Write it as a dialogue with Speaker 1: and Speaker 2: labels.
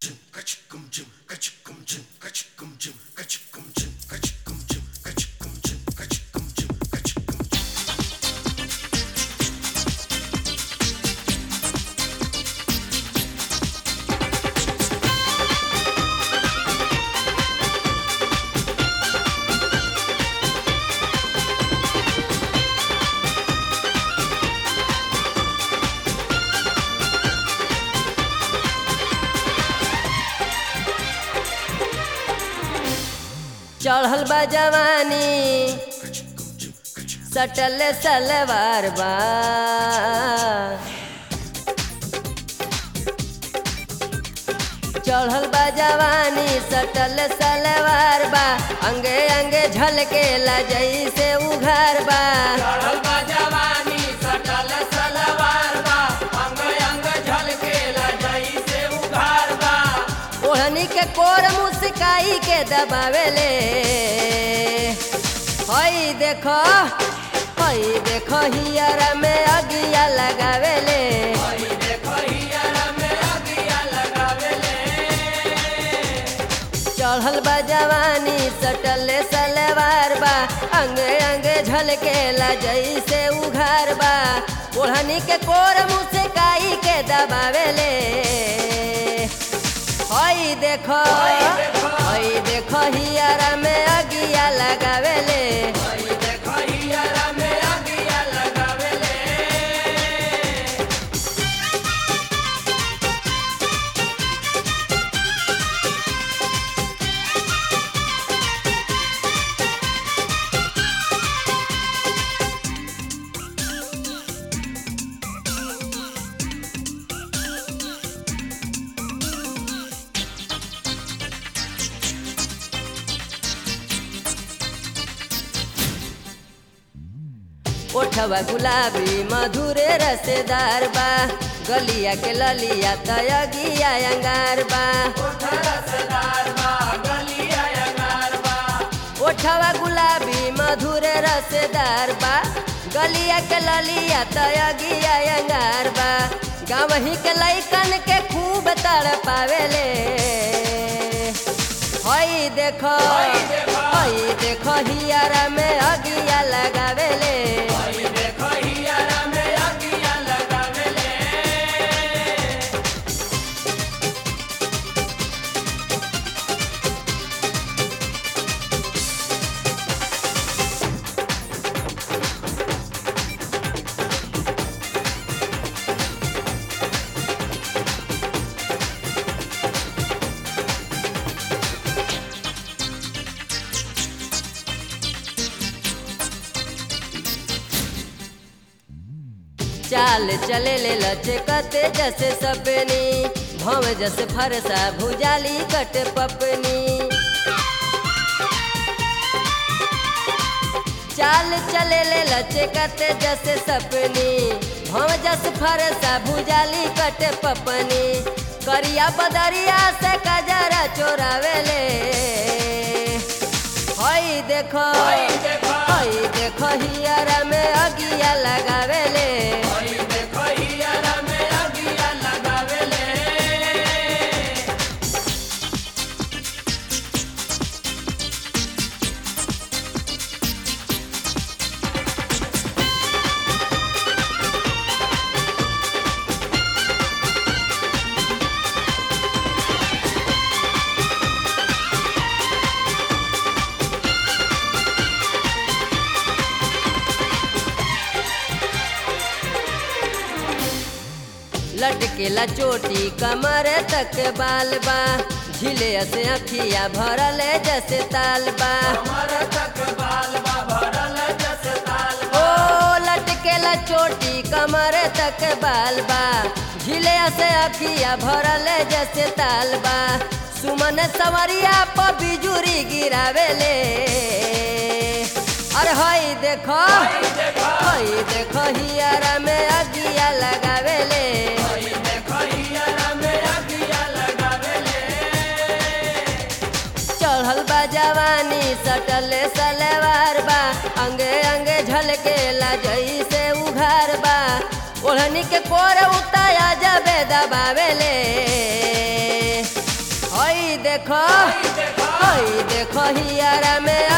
Speaker 1: चढ़ल बा जवानी सटल सलवार बा चढ़ल बा जवानी सटल सलवार बा अंगे अंगे झलके ला जैसे उघार बा
Speaker 2: चढ़ल बा जवानी सटल सलवार बा अंग अंग झलकेला जइसे उघार बा
Speaker 1: ओढ़नी के कोर मुस्काई के दबावेले हई देखो हई देखो हियर में अगिया लगावेले
Speaker 2: हई देखो हियरा में अगिया लगावेले
Speaker 1: चढ़ल बा जवानी सटल सलवार बा अंगे अंगे झलकेला जैसे उघार बा ओढ़नी के कोर मुस्काई के दबावेले हई देखो हई देखो हियर में अगिया लगावेले
Speaker 2: हई देखो हियरा में अगिया लगावेले
Speaker 1: ओठवा गुलाबी मधुरे रसेदार बा गलिया के ललिया तयगिया अंगार बा
Speaker 2: ओठ रसदार बा गलिया अंगार बा
Speaker 1: ओठवा गुलाबी मधुरे रसेदार बा गलिया के ललिया तयगिया अंगार बा गावही के लैकन के खूब तड़ पावेले हई देखो हई देखो हियारा में अगिया लगावेले
Speaker 2: हई देखो हियरा में अगिया लगावेले
Speaker 1: चाल चले ले लचकते जैसे सपनी भव जैसे फरसा भुजाली कट पपनी चाल चले ले लचकते जैसे सपनी भव जस फरसा भुजाली कट पपनी करिया बदरिया से कजरा चोरावेले हई देखो
Speaker 2: हई देखो
Speaker 1: हई देखो हियरा में अगिया लगावेले
Speaker 2: हई देखो हियरा में अगिया लगावेले
Speaker 1: लटकेला चोटी कमर तक बाल बा झिले से अखिया भरल जैसे ताल बा
Speaker 2: हमर तक बाल बा भरल जस ताल
Speaker 1: ओ लटकेला चोटी कमर तक बाल बा झिले से अखिया भरल जैसे ताल बा सुमन सवरिया पर बिजुरी गिरावेले अरे हई देखो हई देखो हियारा में अगिया लगावेले
Speaker 2: हई देखो हियरा में अगिया लगावेले
Speaker 1: चढ़ल बा जवानी सटल सलवार बा अंगे अंगे झलकेला जैसे उघार बा ओढ़नी के कोर उताया जबे दबावेले देखो हई देखो हियारा में